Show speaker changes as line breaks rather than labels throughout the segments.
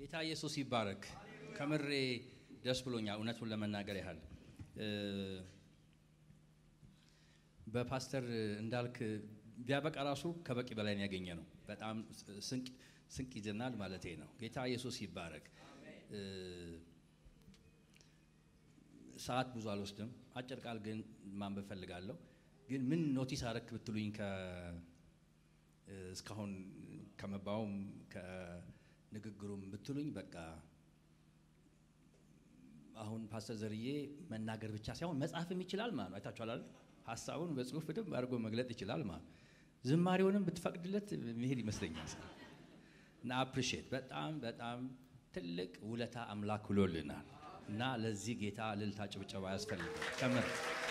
ጌታ ኢየሱስ ይባረክ። ከምሬ ደስ ብሎኛል። እውነቱን ለመናገር ያህል በፓስተር እንዳልክ ቢያበቃ ራሱ ከበቂ በላይ ያገኘ ነው። በጣም ስንቅ ይዘናል ማለት ነው። ጌታ ኢየሱስ ይባረክ። ሰዓት ብዙ አልወስድም። አጭር ቃል ግን ማንበብ ፈልጋለሁ። ግን ምን ኖቲስ አረክ ብትሉኝ እስካሁን ከመባውም ከንግግሩም ብትሉኝ በቃ አሁን ፓስተር ዘርዬ መናገር ብቻ ሳይሆን መጻፍም ይችላል ማለት ነው። አይታችኋል አይደል? ሀሳቡን በጽሁፍ በደንብ አድርጎ መግለጥ ይችላል ማለት ነው። ዝማሬውንም ብትፈቅድለት መሄድ ይመስለኛል እና አፕሪሼት በጣም በጣም ትልቅ ውለታ አምላክ ውሎልናል እና ለዚህ ጌታ እልልታ ጭብጨባ ያስፈልጋል ከምር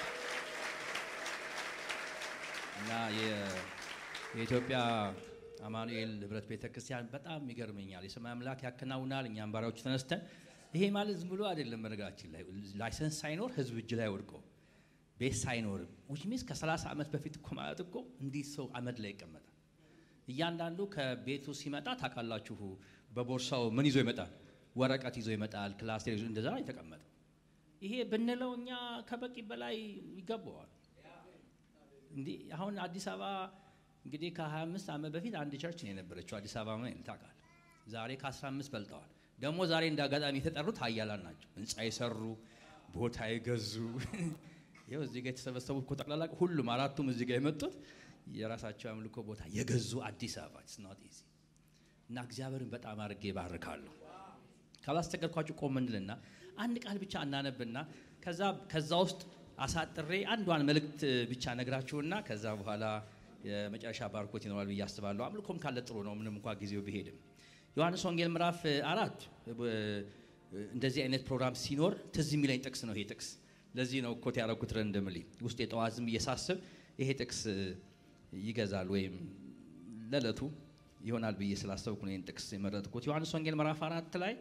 እና የኢትዮጵያ አማኑኤል ህብረት ቤተ ክርስቲያን በጣም ይገርመኛል። የሰማይ አምላክ ያከናውናል። እኛም ባሪያዎቹ ተነስተን ይሄ ማለት ዝም ብሎ አይደለም። መረጋችን ላይ ላይሰንስ ሳይኖር ህዝብ እጅ ላይ ወድቆ ቤት ሳይኖርም ዊች ሚንስ ከ30 ዓመት በፊት እኮ ማለት እኮ እንዲህ ሰው አመድ ላይ ይቀመጣል። እያንዳንዱ ከቤቱ ሲመጣ ታውቃላችሁ፣ በቦርሳው ምን ይዞ ይመጣል? ወረቀት ይዞ ይመጣል። ክላስ ይዞ እንደዛ የተቀመጠ ይሄ ብንለው እኛ ከበቂ በላይ ይገባዋል። እንዲህ አሁን አዲስ አበባ እንግዲህ ከ25 ዓመት በፊት አንድ ቸርች ነው የነበረችው አዲስ አበባ ምን ታውቃል። ዛሬ ከ15 በልጠዋል። ደግሞ ዛሬ እንደ አጋጣሚ የተጠሩት ሀያላን ናቸው። ህንፃ የሰሩ ቦታ የገዙ ይኸው እዚህ ጋር የተሰበሰቡ እኮ ጠቅላላ ሁሉም አራቱም እዚህ ጋር የመጡት የራሳቸው አምልኮ ቦታ የገዙ አዲስ አበባ ስናት ኢዚ እና እግዚአብሔርን በጣም አድርጌ ባርካለሁ። ካላስቸገርኳችሁ ቆም እንልና አንድ ቃል ብቻ እናነብና ከዛ ከዛ ውስጥ አሳጥሬ አንዷን መልእክት ብቻ ነግራችሁና ከዛ በኋላ የመጨረሻ ባርኮት ይኖራል ብዬ አስባለሁ። አምልኮም ካለ ጥሩ ነው፣ ምንም እንኳ ጊዜው ቢሄድም። ዮሐንስ ወንጌል ምዕራፍ አራት እንደዚህ አይነት ፕሮግራም ሲኖር ትዝ የሚለኝ ጥቅስ ነው ይሄ ጥቅስ። ለዚህ ነው ኮት ያደረኩት ረንደምሊ ውስጥ የጠዋት ዝም እየሳስብ ይሄ ጥቅስ ይገዛል ወይም ለዕለቱ ይሆናል ብዬ ስላሰብኩ ነው ይህን ጥቅስ የመረጥኩት። ዮሐንስ ወንጌል ምዕራፍ አራት ላይ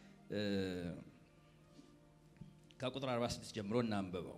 ከቁጥር 46 ጀምሮ እናንብበው።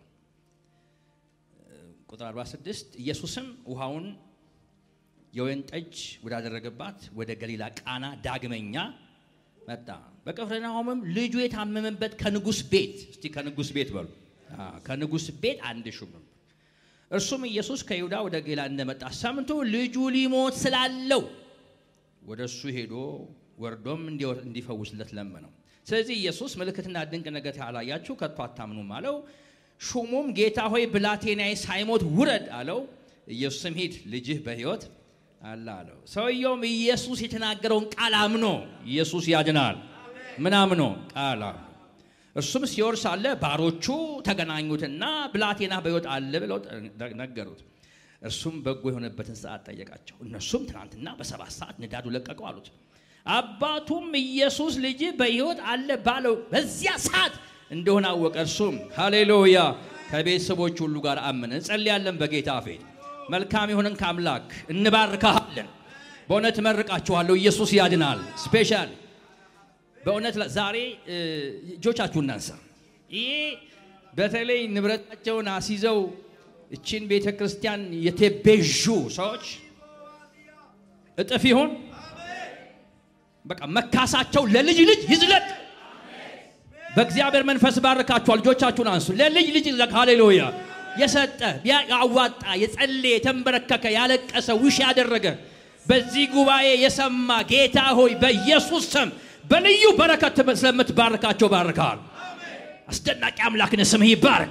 ቁጥር 46 ኢየሱስም ውሃውን የወይን ጠጅ ወዳደረገባት ወደ ገሊላ ቃና ዳግመኛ መጣ። በቅፍርናሆምም ልጁ የታመመበት ከንጉሥ ቤት እስቲ ከንጉሥ ቤት በሉ ከንጉሥ ቤት አንድ ሹም እርሱም ኢየሱስ ከይሁዳ ወደ ገሊላ እንደመጣ ሰምቶ ልጁ ሊሞት ስላለው ወደ እሱ ሄዶ ወርዶም እንዲፈውስለት ለመነው። ስለዚህ ኢየሱስ ምልክትና ድንቅ ነገር ያላያችሁ ከቶ አታምኑም አለው። ሹሙም ጌታ ሆይ ብላቴናዬ ሳይሞት ውረድ አለው። ኢየሱስም ሂድ ልጅህ በሕይወት አለ አለው። ሰውየውም ኢየሱስ የተናገረውን ቃል አምኖ ኢየሱስ ያድናል ምን አምኖ ቃል አምኖ እርሱም ሲወርድ ሳለ ባሮቹ ተገናኙትና ብላቴና በሕይወት አለ ብለው ነገሩት። እርሱም በጎ የሆነበትን ሰዓት ጠየቃቸው። እነርሱም ትናንትና በሰባት ሰዓት ንዳዱ ለቀቀው አሉት። አባቱም ኢየሱስ ልጅ በሕይወት አለ ባለው በዚያ ሰዓት እንደሆነ አወቀ። እርሱም ሃሌሉያ ከቤተሰቦች ሁሉ ጋር አመነ። እንጸልያለን በጌታ ፊት መልካም የሆነን ከአምላክ እንባርካሃለን። በእውነት እመርቃችኋለሁ። ኢየሱስ ያድናል። ስፔሻል በእውነት ዛሬ እጆቻችሁ እናንሳ። ይሄ በተለይ ንብረታቸውን አስይዘው እችን ቤተ ክርስቲያን የተቤዡ ሰዎች እጥፍ ይሁን በቃ መካሳቸው ለልጅ ልጅ ይዝለቅ። በእግዚአብሔር መንፈስ ባርካችኋል። ልጆቻችሁን አንሱ። ለልጅ ልጅ ይዝለቅ። ሃሌሉያ የሰጠ ያዋጣ፣ የጸለየ፣ የተንበረከከ፣ ያለቀሰ፣ ውሽ ያደረገ በዚህ ጉባኤ የሰማ ጌታ ሆይ በኢየሱስ ስም በልዩ በረከት ስለምትባርካቸው ባርካል። አስደናቂ አምላክን ስምህ ይባርክ።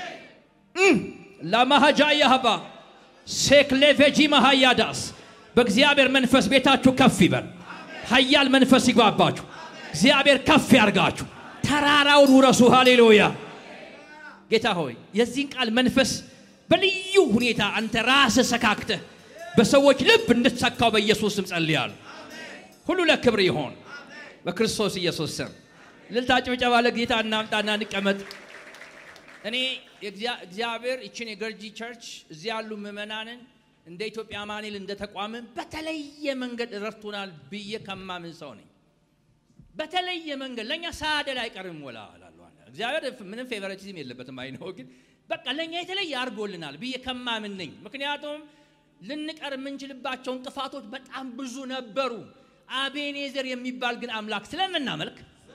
ለማሃጃ ያህባ ሴክሌቬጂ ማሃያዳስ በእግዚአብሔር መንፈስ ቤታችሁ ከፍ ይበል። ኃያል መንፈስ ይግባባችሁ። እግዚአብሔር ከፍ ያርጋችሁ። ተራራውን ውረሱ። ሃሌሉያ ጌታ ሆይ የዚህን ቃል መንፈስ በልዩ ሁኔታ አንተ ራስህ ሰካክተህ በሰዎች ልብ እንድትሰካው በኢየሱስ ስም ጸልያለሁ። ሁሉ ለክብር ይሆን በክርስቶስ ኢየሱስ ስም። እልልታ ጭብጨባ ለጌታ እናምጣና እንቀመጥ። እኔ እግዚአብሔር ይችን የገርጂ ቸርች እዚህ ያሉ ምዕመናንን እንደ ኢትዮጵያ አማኑኤል እንደ ተቋምን በተለየ መንገድ ረድቶናል ብዬ ከማምን ሰው ነኝ። በተለየ መንገድ ለእኛ ሳያደል አይቀርም ወላ እላለሁ። እግዚአብሔር ምንም ፌቨረቲዝም የለበትም አይነው፣ ግን በቃ ለእኛ የተለየ አድርጎልናል ብዬ ከማምን ነኝ። ምክንያቱም ልንቀር የምንችልባቸው እንቅፋቶች በጣም ብዙ ነበሩ። አቤኔዘር የሚባል ግን አምላክ ስለምናመልክ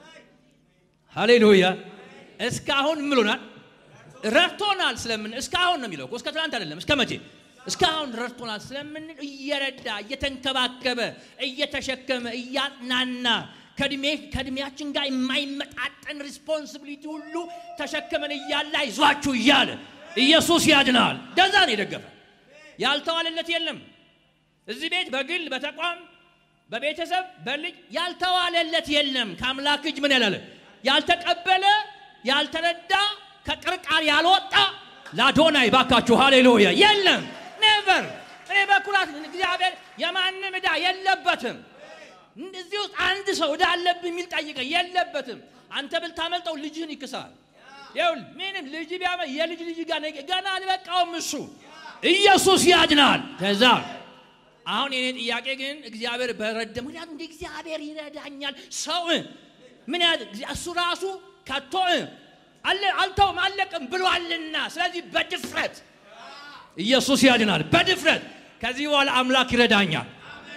ሃሌሉያ እስካሁን ምሎናል ረድቶናል ስለምን እስካሁን ነው የሚለው እኮ እስከ ትናንት አይደለም እስከ መቼ እስካሁን ረድቶናል ስለምን እየረዳ እየተንከባከበ እየተሸከመ እያጥናና ከእድሜያችን ጋር የማይመጣጠን ሪስፖንሲቢሊቲ ሁሉ ተሸክመን እያለ አይዟችሁ እያለ ኢየሱስ ያድናል ደዛ ነው የደገፈ ያልተዋለለት የለም እዚህ ቤት በግል በተቋም በቤተሰብ በልጅ ያልተዋለለት የለም ከአምላክ እጅ ምን ያላለ ያልተቀበለ ያልተረዳ ከቅርቃር ያልወጣ ላዶናይ ባካችሁ ሃሌሉያ የለም ኔቨር እኔ በኩራት እግዚአብሔር የማንም ዕዳ የለበትም እዚህ ውስጥ አንድ ሰው ዕዳ አለብህ የሚል ጠይቀ የለበትም አንተ ብልታመልጠው ልጅህን ይክሳል ይሁን ምንም ልጅ ቢያመ የልጅ ልጅ ጋር ገና አልበቃውም እሱ ኢየሱስ ያድናል ከዛ አሁን የኔ ጥያቄ ግን እግዚአብሔር በረደ ምክንያቱም እንደ እግዚአብሔር ይረዳኛል ሰው ምን እሱ ራሱ ከቶ አልተውም አለቅም ብሏልና ስለዚህ በድፍረት ኢየሱስ ያድናል በድፍረት ከዚህ በኋላ አምላክ ይረዳኛል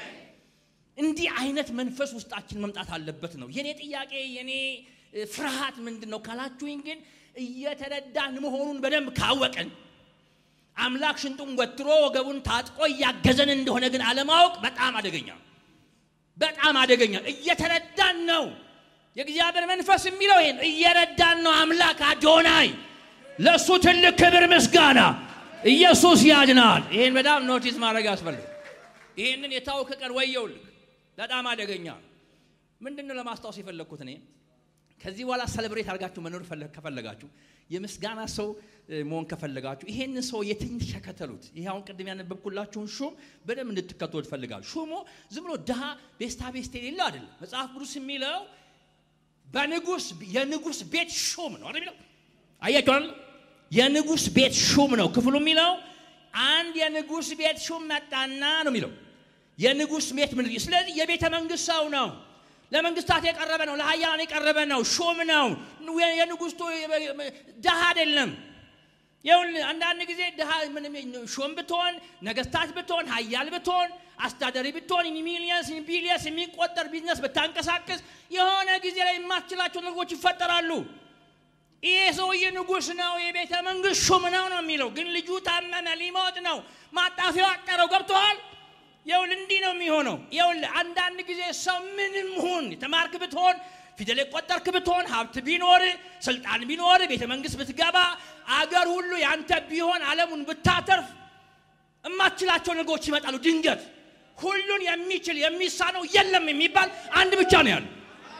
እንዲህ አይነት መንፈስ ውስጣችን መምጣት አለበት ነው የኔ ጥያቄ የኔ ፍርሃት ምንድን ነው ካላችሁኝ ግን እየተረዳን መሆኑን በደንብ ካወቅን አምላክ ሽንጡን ወትሮ ወገቡን ታጥቆ እያገዘን እንደሆነ ግን አለማወቅ በጣም አደገኛ በጣም አደገኛ እየተረዳን ነው የእግዚአብሔር መንፈስ የሚለው ይሄን እየረዳን ነው አምላክ አዶናይ ለእሱ ትልቅ ክብር ምስጋና ኢየሱስ ያድናል ይህን በጣም ኖቲስ ማድረግ ያስፈልግ ይህንን የታወከ ቀን ወየውልክ በጣም አደገኛ ምንድን ነው ለማስታወስ የፈለግኩት እኔ ከዚህ በኋላ ሰለብሬት አድርጋችሁ መኖር ከፈለጋችሁ የምስጋና ሰው መሆን ከፈለጋችሁ ይሄንን ሰው የትንሽ ተከተሉት ይሄ አሁን ቅድም ያነበብኩላችሁን ሹም በደንብ እንድትከተሉ ትፈልጋሉ ሹሙ ዝም ብሎ ድሃ ቤስታ ቤስት የሌለው አይደለም መጽሐፍ ቅዱስ የሚለው በንጉስ የንጉስ ቤት ሹም ነው የሚለው አያቸዋል የንጉስ ቤት ሹም ነው ክፍሉ የሚለው አንድ የንጉስ ቤት ሹም መጣና ነው የሚለው የንጉስ ቤት ምን ስለዚህ የቤተ መንግስት ሰው ነው ለመንግስታት የቀረበ ነው ለሀያላን የቀረበ ነው ሹም ነው የንጉስቱ ድሃ አይደለም ይሁን አንዳንድ ጊዜ ድሃ ሹም ብትሆን ነገስታት ብትሆን ሀያል ብትሆን አስተዳደሪ ብትሆን ሚሊየንስ ቢሊየንስ የሚቆጠር ቢዝነስ ብታንቀሳቀስ የሆነ ጊዜ ላይ የማትችላቸው ነገሮች ይፈጠራሉ ይሄ ሰውዬ ንጉስ ነው የቤተ መንግስት ሹም ነው ነው የሚለው ግን ልጁ ታመመ ሊሞት ነው ማጣፊያው አጠረው ገብተዋል ይውል እንዲህ ነው የሚሆነው ይውል አንዳንድ ጊዜ ሰው ምንም ሁን የተማርክ ብትሆን ፊደል የቆጠርክ ብትሆን ሀብት ቢኖር ስልጣን ቢኖር ቤተ መንግስት ብትገባ አገር ሁሉ ያንተ ቢሆን አለሙን ብታተርፍ እማትችላቸው ነገሮች ይመጣሉ ድንገት ሁሉን የሚችል የሚሳነው የለም የሚባል አንድ ብቻ ነው ያለው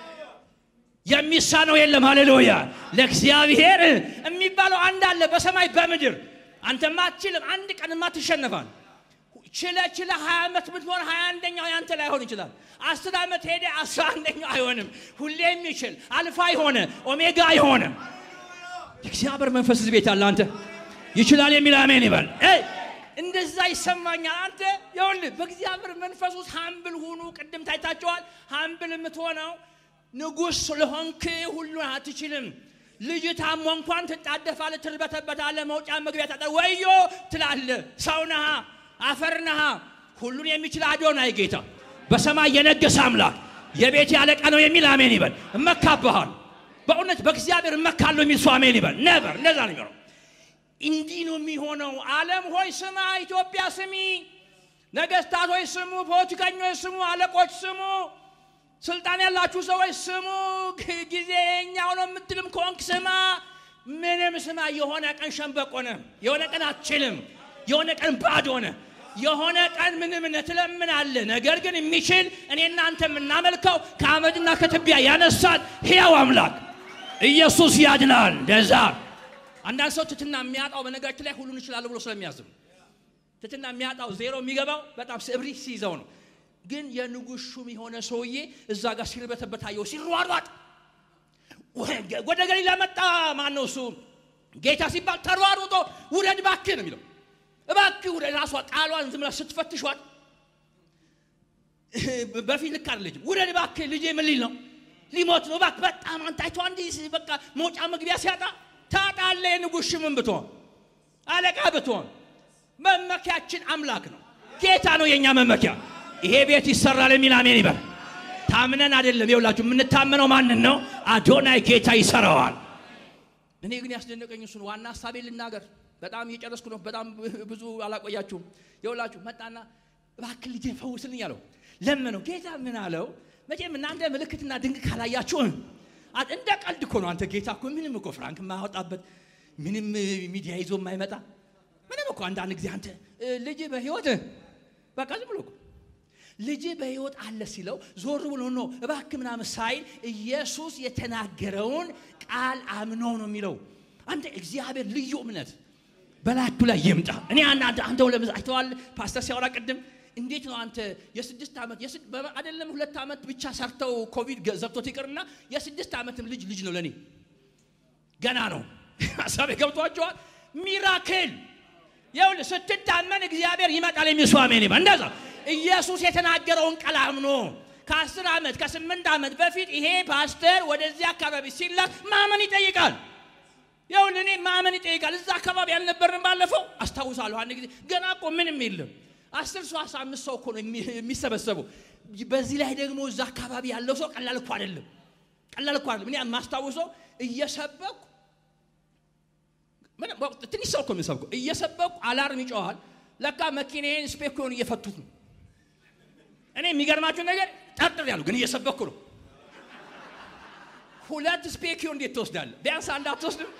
የሚሳነው የለም ሃሌሉያ ለእግዚአብሔር የሚባለው አንድ አለ በሰማይ በምድር አንተማ አትችልም አንድ ቀንማ ትሸነፋል ችለ ችለ ሀያ ዓመት ብትሆን ሀያ አንደኛው ያንተ ላይሆን ይችላል አስር ዓመት ሄደ አስራ አንደኛው አይሆንም ሁሌ የሚችል አልፋ የሆነ ኦሜጋ የሆነ የእግዚአብሔር መንፈስ እዚህ ቤት አለ አንተ ይችላል የሚል አሜን ይበል እንደዛ ይሰማኛል አንተ ይውል በእግዚአብሔር መንፈስ ውስጥ ሀምብል ሁኑ ቅድም ታይታቸዋል ሀምብል የምትሆነው ንጉሥ ስለሆንክ ሁሉን አትችልም ልጅ ታሞ እንኳን ትጣደፋለ ትርበተበታለ መውጫ መግቢያ ታጠ ወዮ ትላለ ሰው ነሃ አፈር ነሃ ሁሉን የሚችል አዶናይ ጌታ በሰማይ የነገሰ አምላክ የቤት ያለቃ ነው የሚል አሜን ይበል እመካብሃል በእውነት በእግዚአብሔር እመካለሁ የሚል ሰው አሜን ይበል ነበር እንደዛ ነው የሚሆነው እንዲህ ነው የሚሆነው ዓለም ሆይ ስማ ኢትዮጵያ ስሚ ነገስታት ሆይ ስሙ ፖለቲከኞች ስሙ አለቆች ስሙ ስልጣን ያላችሁ ሰዎች ስሙ ጊዜ የኛው ነው የምትልም ከሆንክ ስማ ምንም ስማ የሆነ ቀን ሸንበቆ ነህ የሆነ ቀን አትችልም የሆነ ቀን ባዶ ሆነ የሆነ ቀን ምንም ትለምናለ ነገር ግን የሚችል እኔ እናንተ የምናመልከው ከአመድና ከትቢያ ያነሳል ሕያው አምላክ ኢየሱስ ያድናል እንደዛ አንዳንድ ሰው ትትና የሚያጣው በነገራችን ላይ ሁሉን ይችላሉ ብሎ ስለሚያዝም ትትና የሚያጣው ዜሮ የሚገባው በጣም እብሪት ሲይዘው ነው ግን የንጉሥ ሹም የሆነ ሰውዬ እዛ ጋር ሲርበተበት አየው ሲሯሯጥ ወደ ገሊላ መጣ ማን ነው እሱ ጌታ ሲባል ተሯሩጦ ውረድ ባክህ ነው የሚለው እባክህ ውረድ ራሷ ቃሏን ዝም ብላ ስትፈትሿት በፊት ልክ አይደለችም ውረድ ባክህ ልጄ ምን ሊል ነው ሊሞት ነው እባክህ በጣም አንታቸው አንድ በቃ መውጫ መግቢያ ሲያጣ ታጣለ የንጉሥ ሹምን ብትሆን አለቃ ብትሆን መመኪያችን አምላክ ነው ጌታ ነው የእኛ መመኪያ ይሄ ቤት ይሰራል የሚል አሜን ይበል ታምነን አይደለም። ይኸውላችሁ የምንታመነው ማንን ነው? አዶናይ ጌታ ይሰራዋል። እኔ ግን ያስደነቀኝ እሱን ዋና ሀሳቤ ልናገር። በጣም እየጨረስኩ ነው። በጣም ብዙ አላቆያችሁም። ይኸውላችሁ መጣና እባክህ ልጄን ፈውስልኝ አለው። ለመነው። ጌታ ምን አለው? መቼም እናንተ ምልክትና ድንቅ ካላያችሁ እንደ ቀልድ እኮ ነው። አንተ ጌታ እኮ ምንም እኮ ፍራንክ የማያወጣበት ምንም ሚዲያ ይዞ የማይመጣ ምንም እኮ አንዳንድ ጊዜ አንተ ልጅ በህይወት በቃ ዝም ብሎ እኮ ልጅ በህይወት አለ ሲለው ዞር ብሎ ነው እባክህ ምናምን ሳይል ኢየሱስ የተናገረውን ቃል አምኖ ነው የሚለው። አንተ እግዚአብሔር ልዩ እምነት በላችሁ ላይ ይምጣ። እኔ አንተ አንተ ለምዝ አይተዋል ፓስተር ሲያወራ ቅድም እንዴት ነው አንተ የስድስት ዓመት አይደለም ሁለት ዓመት ብቻ ሰርተው ኮቪድ ዘብቶት ይቅርና የስድስት ዓመትም ልጅ ልጅ ነው ለእኔ ገና ነው። ሀሳቤ ገብቷቸዋል። ሚራክል ይኸውልህ ስትታመን እግዚአብሔር ይመጣል። የሚሱ አሜን ይበል። እንደዛ ኢየሱስ የተናገረውን ቃል አምኖ ከአስር ዓመት ከስምንት ዓመት በፊት ይሄ ፓስተር ወደዚህ አካባቢ ሲላክ ማመን ይጠይቃል። ይኸውልህ እኔ ማመን ይጠይቃል። እዛ አካባቢ አልነበርንም ባለፈው አስታውሳለሁ። አንድ ጊዜ ገና እኮ ምንም የለም አስር ሰው አስራ አምስት ሰው እኮ ነው የሚሰበሰበው። በዚህ ላይ ደግሞ እዛ አካባቢ ያለው ሰው ቀላል እኮ አይደለም፣ ቀላል እኮ አይደለም። እኔ የማስታውሰው እየሰበኩ ትንሽ ሰው እኮ የሚሰብከው እየሰበኩ አላርም ይጮኋል። ለካ መኪናዬን ስፔኮን እየፈቱት ነው። እኔ የሚገርማችሁ ነገር ጠርጥር ያሉ ግን እየሰበኩ ነው። ሁለት ስፔኪዮ እንዴት ትወስዳለህ? ቢያንስ አንድ አትወስድም?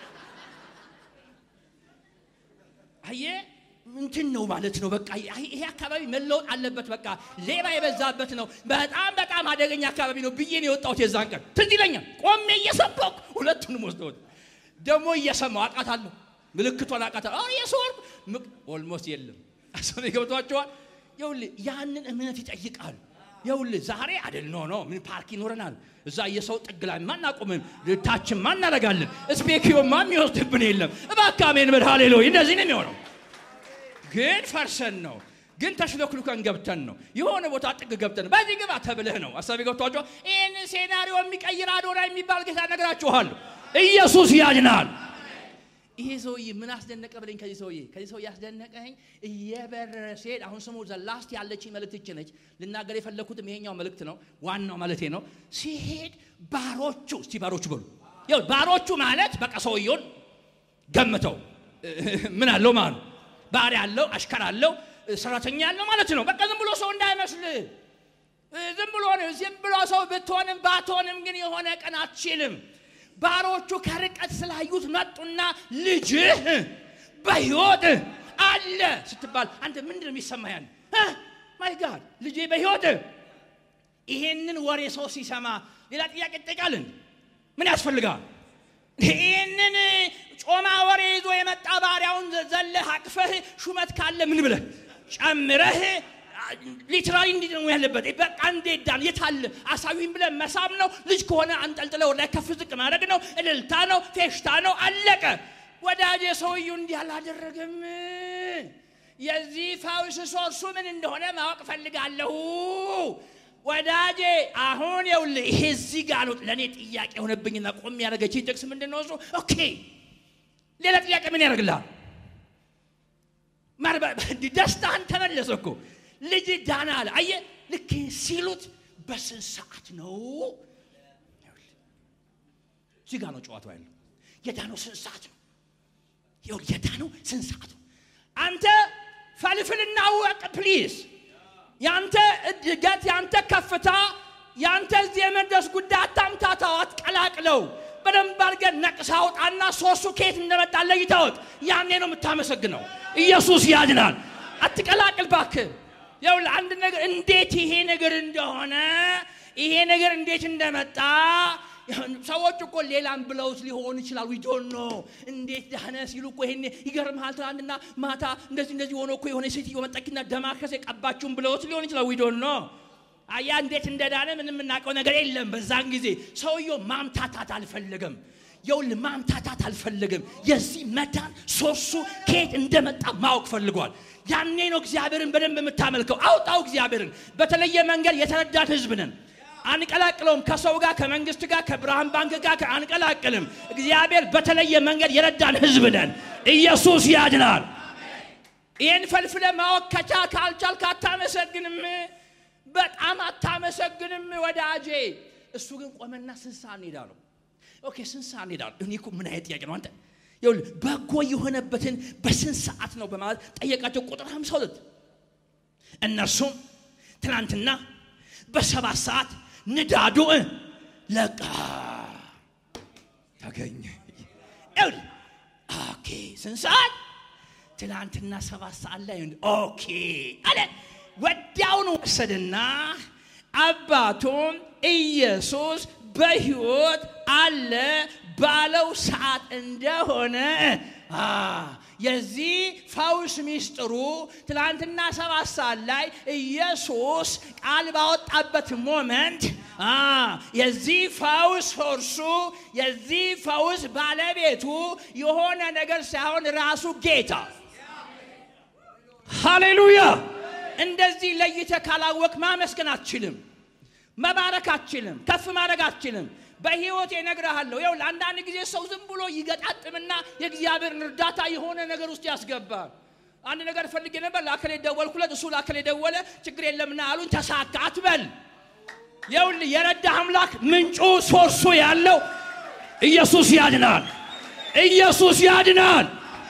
አየህ እንትን ነው ማለት ነው። በቃ ይሄ አካባቢ መለወጥ አለበት። በቃ ሌባ የበዛበት ነው። በጣም በጣም አደገኛ አካባቢ ነው ብዬ ነው የወጣሁት። የዛን ቀን ትዝ ይለኛል። ቆሜ እየሰበኩ ሁለቱንም ወስደውት ደግሞ እየሰማው አውቃታለሁ። ምልክቷን አውቃታለሁ። አሁን የሰወርኩ ኦልሞስት የለም አሰብ ገብቷቸዋል። ይኸውልህ ያንን እምነት ይጠይቃል። ይኸውልህ ዛሬ አይደል ኖ ኖ ምን ፓርክ ይኖረናል እዛ የሰው ጥግ ላይ ማናቆምም ታችን ማናረጋለን ስፔኪዮማ የሚወስድብን የለም። እባክህ አሜን በል ሃሌሉያ። እንደዚህ ነው የሚሆነው ግን ፈርሰን ነው ግን ተሽሎክሉከን ገብተን ነው የሆነ ቦታ ጥግ ገብተን በዚህ ግባ ተብለህ ነው አሳቢ ገብቷቸዋል። ይህን ሴናሪዮ የሚቀይር አዶና የሚባል ጌታ ነግራችኋለሁ። ኢየሱስ ያድናል። ይሄ ሰውዬ ምን አስደነቀ ብለኝ፣ ከዚህ ሰውዬ ከዚህ ሰውዬ ያስደነቀኝ እየበረረ ሲሄድ፣ አሁን ስሙ ዘላስት ያለችኝ መልእክት ይች ነች። ልናገር የፈለግኩትም ይሄኛው መልእክት ነው፣ ዋናው ማለቴ ነው። ሲሄድ ባሮቹ እስቲ ባሮቹ በሉ ይኸው ባሮቹ ማለት በቃ ሰውየውን ገምተው ምን አለው ማለት ነው ባሪያ አለው፣ አሽከር አለው፣ ሰራተኛ አለው ማለት ነው። በቃ ዝም ብሎ ሰው እንዳይመስል ዝም ብሎ ነው። ዝም ብሎ ሰው ብትሆንም ባትሆንም ግን የሆነ ቀን አትችልም። ባሮቹ ከርቀት ስላዩት መጡና ልጅህ በሕይወት አለ ስትባል አንተ ምንድን ነው የሚሰማህ? ያን ማይ ጋድ ልጄ በሕይወት ይሄንን ወሬ ሰው ሲሰማ ሌላ ጥያቄ ይጠይቃልን? ምን ያስፈልጋል? ይህንን ጮማ ወሬ ይዞ የመጣ ባሪያውን ዘለህ አቅፈህ ሹመት ካለ ምን ብለህ ጨምረህ ሊትራሊ እንዲህ ነው ያለበት። በቃ እንዴት ዳን የታለ አሳዊም ብለህ መሳም ነው። ልጅ ከሆነ አንጠልጥለ ወደ ላይ ከፍ ዝቅ ማድረግ ነው። እልልታ ነው፣ ፌሽታ ነው። አለቀ። ወዳጄ ሰውዬው እንዲህ አላደረገም። የዚህ ፈውስ ሶርሱ ምን እንደሆነ ማወቅ ፈልጋለሁ። ወዳጄ አሁን ይኸውልህ ይሄ እዚህ ጋር ነው ለእኔ ጥያቄ የሆነብኝና ቆም ያደረገችኝ ጥቅስ ምንድን ነው እሱ? ኦኬ ሌላ ጥያቄ ምን ያደርግልሃል? ደስታህን ተመለሰ እኮ ልጅ ዳና አለ። አየህ ልክ ሲሉት በስንት ሰዓት ነው? እዚህ ጋር ነው ጨዋታው ያለው። የዳነው ስንት ሰዓት ነው? ይኸውልህ የዳነው ስንት ሰዓት ነው? አንተ ፈልፍልና ወቅ ፕሊዝ ያንተ እድገት ያንተ ከፍታ ያንተ እዚህ የመድረስ ጉዳይ አታምታታው፣ አትቀላቅለው። በደንብ አድርገህ ነቅሰህ አውጣና ሶርሱ ከየት እንደመጣ ለይተህ እወቅ። ያኔ ነው የምታመሰግነው። ኢየሱስ ያድናል። አትቀላቅል እባክህ። ይኸውልህ አንድ ነገር እንዴት ይሄ ነገር እንደሆነ ይሄ ነገር እንዴት እንደመጣ ሰዎች እኮ ሌላም ብለውት ሊሆን ይችላል። ዊ ዶንት ኖ እንዴት ዳነ ሲሉ እኮ ይሄኔ ይገርምሃል። ትናንትና ማታ እንደዚህ እንደዚህ ሆኖ እኮ የሆነ ሴትዮ መጣችና ደማከስ የቀባችሁን ብለውት ሊሆን ይችላል። ዊ ዶንት ኖ አያ እንዴት እንደዳነ ምንም የምናውቀው ነገር የለም። በዛን ጊዜ ሰውየው ማምታታት አልፈለገም። የውል ማምታታት አልፈለገም። የዚህ መዳን ሶርሱ ከየት እንደመጣ ማወቅ ፈልጓል። ያኔ ነው እግዚአብሔርን በደንብ የምታመልከው። አውጣው እግዚአብሔርን። በተለየ መንገድ የተረዳን ህዝብ ነን። አንቀላቅለውም። ከሰው ጋር፣ ከመንግስት ጋር፣ ከብርሃን ባንክ ጋር አንቀላቅልም። እግዚአብሔር በተለየ መንገድ የረዳን ህዝብ ነን። ኢየሱስ ያድናል። ይህን ፈልፍለ ማወቅ ከቻ ካልቻልክ አታመሰግንም። በጣም አታመሰግንም ወዳጄ። እሱ ግን ቆመና ስንት ሰዓት እንሄዳ ነው? ኦኬ ስንት ሰዓት እንሄዳ ነው? እኔ እኮ ምን አይነት ጥያቄ ነው አንተ? ይኸውልህ በጎ የሆነበትን በስንት ሰዓት ነው በማለት ጠየቃቸው። ቁጥር 52 እነርሱም ትናንትና በሰባት ሰዓት ንዳዱ ለቃ ተገኘ። ይኸውልህ ኦኬ ስንት ሰዓት? ትናንትና ሰባት ሰዓት ላይ ኦኬ አለ። ወዲያውኑ ወሰደና አባቱም ኢየሱስ በሕይወት አለ ባለው ሰዓት እንደሆነ አ የዚህ ፈውስ ሚስጥሩ ትናንትና ሰባት ሰዓት ላይ ኢየሱስ ቃል ባወጣበት ሞመንት አ የዚህ ፈውስ ሶርሱ የዚህ ፈውስ ባለቤቱ የሆነ ነገር ሳይሆን ራሱ ጌታ ሃሌሉያ። እንደዚህ ለይተ ካላወቅ ማመስገን አትችልም፣ መባረክ አትችልም፣ ከፍ ማድረግ አትችልም። በህይወት እነግርሃለሁ። ይኸው ለአንዳንድ ጊዜ ሰው ዝም ብሎ ይገጣጥምና የእግዚአብሔርን እርዳታ የሆነ ነገር ውስጥ ያስገባል። አንድ ነገር ፈልጌ ነበር፣ ለአከሌ ደወልኩለት፣ እሱ ለአከሌ ደወለ፣ ችግር የለምና አሉኝ፣ ተሳካ አትበል። ይኸውልህ የረዳህ አምላክ ምንጩ ሶርሱ ያለው ኢየሱስ ያድናል። ኢየሱስ ያድናል።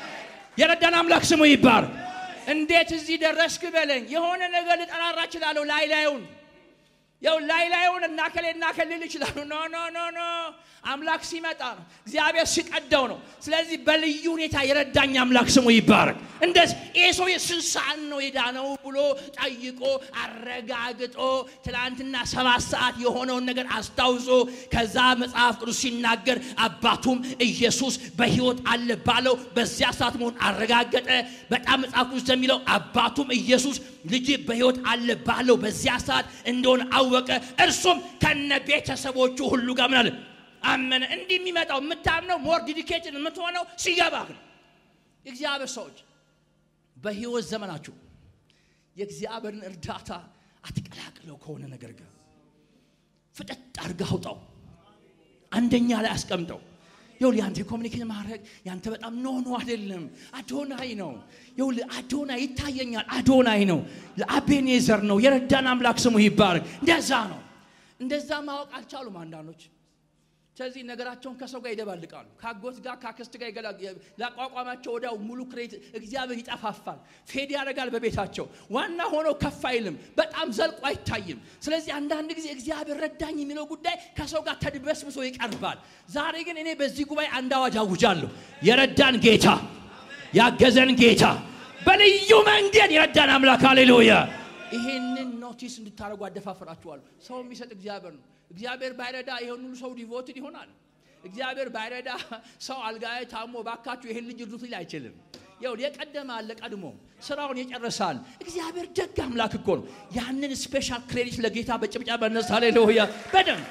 የረዳን አምላክ ስሙ ይባር። እንዴት እዚህ ደረስክ በለኝ። የሆነ ነገር ልጠራራ እችላለሁ ላይ ላዩን ያው ላይ ላዩን እናከሌ እናከልል ይችላሉ። ኖ ኖ ኖ ኖ አምላክ ሲመጣ ነው፣ እግዚአብሔር ሲቀደው ነው። ስለዚህ በልዩ ሁኔታ የረዳኝ አምላክ ስሙ ይባረክ። እንደዚህ ይሄ ሰው ስንት ሰዓት ነው የዳነው ብሎ ጠይቆ አረጋግጦ ትናንትና ሰባት ሰዓት የሆነውን ነገር አስታውሶ ከዛ መጽሐፍ ቅዱስ ሲናገር አባቱም ኢየሱስ በሕይወት አለ ባለው በዚያ ሰዓት መሆን አረጋገጠ። በጣም መጽሐፍ ቅዱስ እንደሚለው አባቱም ኢየሱስ ልጅ በሕይወት አለ ባለው በዚያ ሰዓት እንደሆነ አወቀ። እርሱም ከነ ቤተሰቦቹ ሁሉ ጋር ምን አለ አመነ። እንዲህ የሚመጣው የምታምነው ሞር ዲዲኬትድ የምትሆነው ሲገባህ ነው። የእግዚአብሔር ሰዎች በህይወት ዘመናችሁ የእግዚአብሔርን እርዳታ አትቀላቅለው ከሆነ ነገር ጋር ፍጠጥ አድርገህ አውጣው። አንደኛ ላይ አስቀምጠው። ይኸውልህ ያንተ ኮሚኒኬት ማድረግ ያንተ በጣም ኖ ኖ አይደለም። አዶናይ ነው። ይኸውልህ አዶናይ ይታየኛል። አዶናይ ነው። ለአቤኔዘር ነው። የረዳን አምላክ ስሙ ይባረክ። እንደዛ ነው። እንደዛ ማወቅ አልቻሉም አንዳንዶች። ስለዚህ ነገራቸውን ከሰው ጋር ይደባልቃሉ። ከአጎት ጋር ከአክስት ጋር ላቋቋማቸው ወዲያው ሙሉ ክሬት እግዚአብሔር ይጠፋፋል፣ ፌድ ያደርጋል በቤታቸው። ዋና ሆኖ ከፍ አይልም፣ በጣም ዘልቆ አይታይም። ስለዚህ አንዳንድ ጊዜ እግዚአብሔር ረዳኝ የሚለው ጉዳይ ከሰው ጋር ተድበስብሶ ይቀርባል። ዛሬ ግን እኔ በዚህ ጉባኤ አንድ አዋጅ አውጃለሁ። የረዳን ጌታ፣ ያገዘን ጌታ፣ በልዩ መንገድ የረዳን አምላክ ሃሌሉያ። ይሄንን ኖቲስ እንድታደርጉ አደፋፍራችኋለሁ። ሰው የሚሰጥ እግዚአብሔር ነው። እግዚአብሔር ባይረዳ ይሄን ሁሉ ሰው ዲቮትድ ይሆናል። እግዚአብሔር ባይረዳ ሰው አልጋዬ ታሞ ባካችሁ ይሄን ልጅ እርዱት ሊል አይችልም። ያው የቀደመ አለ ቀድሞ ስራውን የጨረሳል። እግዚአብሔር ደግ አምላክ እኮ ነው። ያንን ስፔሻል ክሬዲት ለጌታ በጭብጫ በነሳ ሃሌሉያ። በደንብ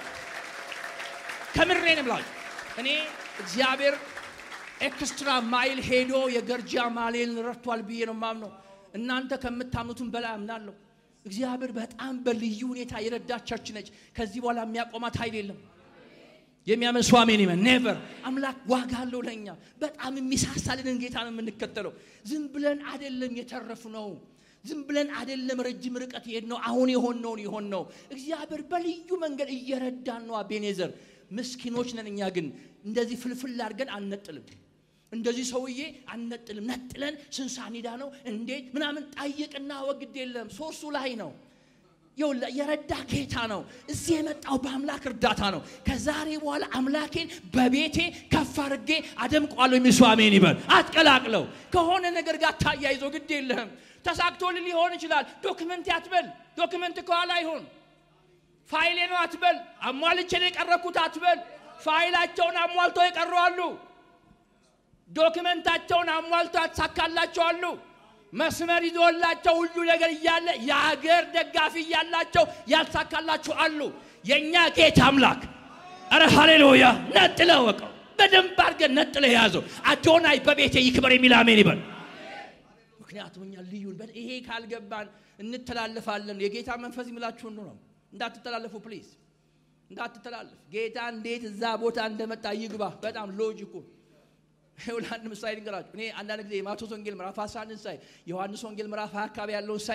ከምሬን ብላችሁ እኔ እግዚአብሔር ኤክስትራ ማይል ሄዶ የገርጃ ማሌን ረድቷል ብዬ ነው ማምነው። እናንተ ከምታምኑትም በላይ አምናለሁ። እግዚአብሔር በጣም በልዩ ሁኔታ የረዳት ቸርች ነች። ከዚህ በኋላ የሚያቆማት ኃይል የለም። የሚያምን ሰው አሜን ይበል። ኔቨር አምላክ ዋጋ አለው ለእኛ በጣም የሚሳሳልንን ጌታ ነው የምንከተለው። ዝም ብለን አይደለም የተረፍነው። ዝም ብለን አይደለም ረጅም ርቀት የሄድነው። አሁን የሆነውን የሆን ነው። እግዚአብሔር በልዩ መንገድ እየረዳን ነው። አቤኔዘር ምስኪኖች ነን እኛ ግን እንደዚህ ፍልፍል አድርገን አንነጥልም። እንደዚህ ሰውዬ አንነጥልም። ነጥለን ስንሳኒዳ ነው እንዴት ምናምን ጠይቅና ወግድ የለም ሶርሱ ላይ ነው። የረዳ ጌታ ነው። እዚህ የመጣው በአምላክ እርዳታ ነው። ከዛሬ በኋላ አምላኬን በቤቴ ከፍ አድርጌ አደምቋለሁ የሚል ሰው አሜን ይበል። አትቀላቅለው ከሆነ ነገር ጋር ታያይዞ ግድ የለህም። ተሳክቶልህ ሊሆን ይችላል። ዶክመንት አትበል። ዶክመንት ከኋላ አይሆን። ፋይሌ ነው አትበል። አሟልቼ ነው የቀረብኩት አትበል። ፋይላቸውን አሟልተው የቀሩ አሉ። ዶክመንታቸውን አሟልተው ያሳካላቸዋሉ። መስመር ይዞላቸው ሁሉ ነገር እያለ የሀገር ደጋፊ እያላቸው ያልሳካላችሁ አሉ። የእኛ ጌታ አምላክ አረ ሃሌሉያ! ነጥለ ወቀው በደንብ አድርገን ነጥለ የያዘው አዶናይ በቤቴ ይክበር የሚል አሜን ይበል። ምክንያቱም እኛ ልዩ ይሄ ካልገባን እንተላለፋለን። የጌታ መንፈስ የሚላችሁን ነው። እንዳትተላለፉ ፕሊዝ፣ እንዳትተላለፍ። ጌታ እንዴት እዛ ቦታ እንደመጣ ይግባ። በጣም ሎጂኩ ይኸውልህ አንድ ምሳሌ ልንገራችሁ። እኔ አንዳንድ ጊዜ የማቴዎስ ወንጌል ምዕራፍ 11 ሳይ ዮሐንስ ወንጌል ምዕራፍ 20 አካባቢ ያለውን ሳይ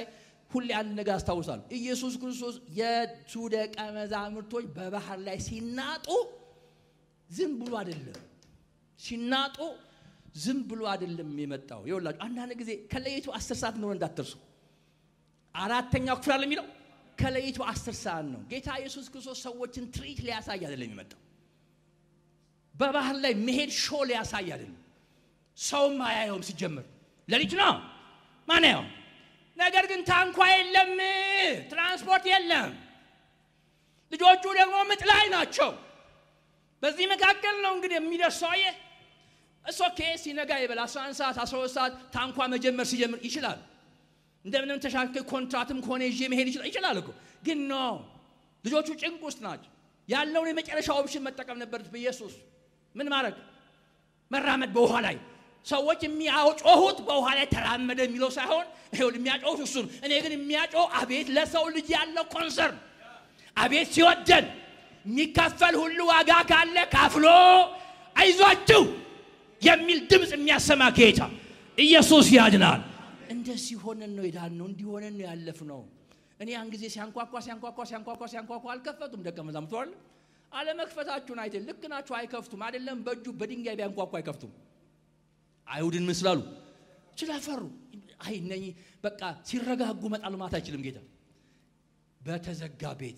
ሁሌ አንድ ነገር አስታውሳለሁ። ኢየሱስ ክርስቶስ የሱ ደቀ መዛሙርቶች በባህር ላይ ሲናጡ ዝም ብሎ አይደለም ሲናጡ ዝም ብሎ አይደለም የመጣው። ይኸውላችሁ አንዳንድ ጊዜ ከሌሊቱ አስር ሰዓት እንደሆነ እንዳትርሱ። አራተኛው ክፍል አለ የሚለው ከሌሊቱ አስር ሰዓት ነው። ጌታ ኢየሱስ ክርስቶስ ሰዎችን ትርኢት ሊያሳይ አይደለም የመጣው። በባህር ላይ መሄድ ሾ ሊያሳይ አይደለም። ሰውም አያየውም ሲጀምር ሌሊት ነው ማን ያው። ነገር ግን ታንኳ የለም፣ ትራንስፖርት የለም። ልጆቹ ደግሞ ምጥ ላይ ናቸው። በዚህ መካከል ነው እንግዲህ የሚደርሰው አየ እሶ ኬ ሲነጋ ይበል 11 ሰዓት 12 ሰዓት ታንኳ መጀመር ሲጀምር ይችላል። እንደምንም ተሻክል ኮንትራትም ከሆነ ይዤ መሄድ ይችላል ይችላል እኮ ግን ኖ ልጆቹ ጭንቅ ውስጥ ናቸው። ያለውን የመጨረሻ ኦፕሽን መጠቀም ነበረት። በኢየሱስ ምን ማድረግ መራመድ በውሃ ላይ ሰዎች የሚያጮሁት በውሃ ላይ ተራመደ የሚለው ሳይሆን ይኸውልህ የሚያጮሁት እሱ ነው። እኔ ግን የሚያጮህ አቤት ለሰው ልጅ ያለው ኮንሰርን አቤት ሲወደን የሚከፈል ሁሉ ዋጋ ካለ ካፍሎ አይዟችሁ የሚል ድምፅ የሚያሰማ ጌታ ኢየሱስ ያድናል። እንደዚህ ሆነን ነው የዳነው፣ እንዲህ ሆነን ነው ያለፍነው። እኔ ያን ጊዜ ሲያንኳኳ ሲያንኳኳ ሲያንኳኳ ሲያንኳኳ አልከፈቱም። ደቀ መዛሙርቱ አለ አለመክፈታችሁን አይተ ልክ ናችሁ፣ አይከፍቱም። አይደለም በእጁ በድንጋይ ቢያንኳኳ አይከፍቱም። አይሁድን ምን ስላሉ ስለፈሩ፣ አይ እነኚህ በቃ ሲረጋጉ መጣል ማለት አይችልም ጌታ በተዘጋ ቤት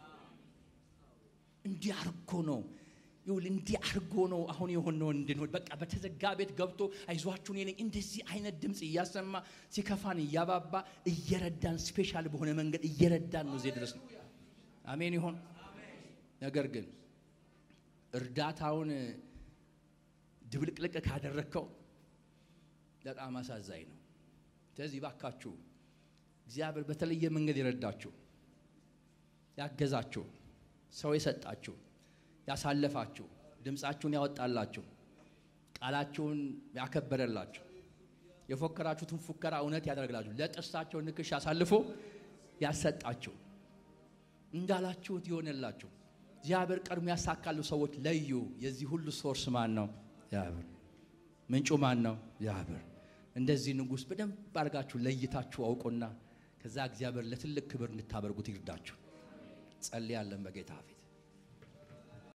እንዲህ አርጎ ነው ይሁን እንዲህ አርጎ ነው አሁን የሆነው እንድንሆን በቃ በተዘጋ ቤት ገብቶ አይዟችሁን የነኝ እንደዚህ አይነት ድምፅ እያሰማ ሲከፋን እያባባ እየረዳን ስፔሻል በሆነ መንገድ እየረዳን ነው እዚህ ድረስ ነው። አሜን ይሆን። ነገር ግን እርዳታውን ድብልቅልቅ ካደረግከው በጣም አሳዛኝ ነው። ስለዚህ ባካችሁ እግዚአብሔር በተለየ መንገድ የረዳችሁ ያገዛችሁ ሰው የሰጣችሁ ያሳለፋችሁ ድምፃችሁን ያወጣላችሁ ቃላችሁን ያከበረላችሁ የፎከራችሁትን ፉከራ እውነት ያደረግላችሁ ለጥርሳቸው ንክሽ አሳልፎ ያሰጣችሁ እንዳላችሁት ይሆንላችሁ። እግዚአብሔር ቀድሞ ያሳካሉ ሰዎች ለዩ። የዚህ ሁሉ ሶርስ ማን ነው? እግዚአብሔር። ምንጩ ማን ነው? እግዚአብሔር። እንደዚህ ንጉሥ በደንብ አድርጋችሁ ለይታችሁ አውቁና ከዛ እግዚአብሔር ለትልቅ ክብር እንድታበርጉት ይርዳችሁ። ጸልያለን በጌታ ፊት